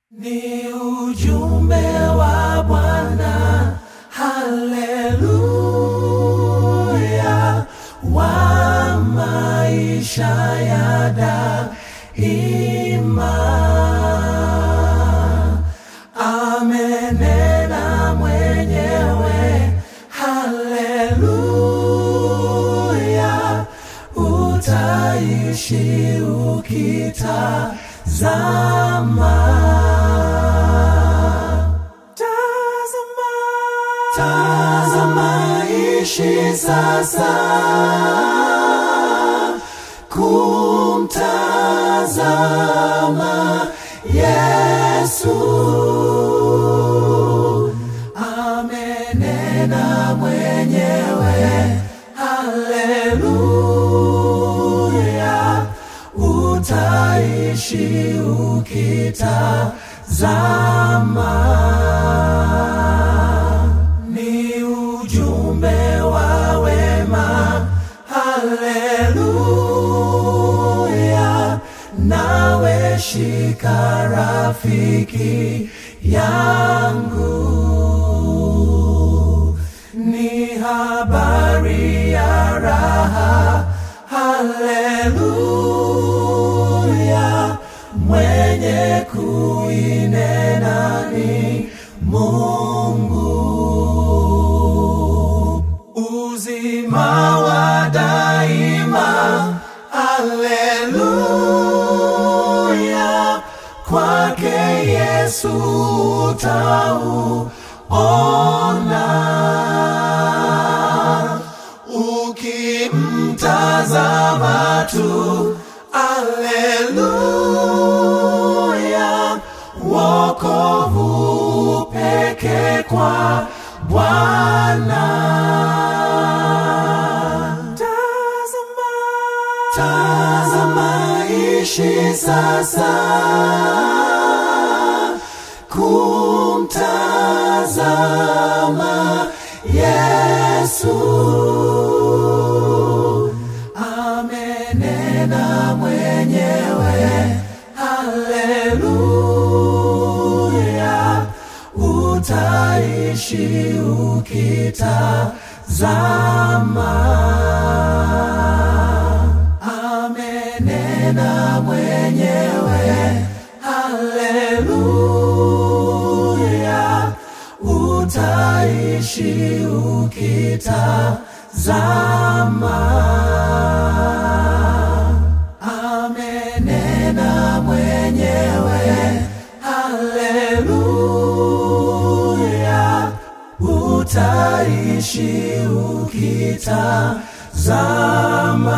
Ni ujumbe wa Bwana, haleluya, wa maisha ya daima. Amenena mwenyewe, haleluya, utaishi ukitazama. Tazama, tazama, ishi sasa kumtazama Yesu. Amenena mwenyewe, haleluya, utaishi ukitazama. Ni ujumbe wa wema, haleluya, nawe shika rafiki yangu ni habari ya raha, haleluya, mwenye kuinena ni Mungu. Uzima wa daima, haleluya, kwake Yesu utauona ukimtazama tu, aleluya, wokovu peke kwa Bwana. Tazama, tazama, ishi sasa kumtazama Yesu. Amenena mwenyewe, haleluya, utaishi ukitazama. Amenena mwenyewe, haleluya, utaishi ukitazama. Amenena mwenyewe, haleluya, utaishi ukitazama.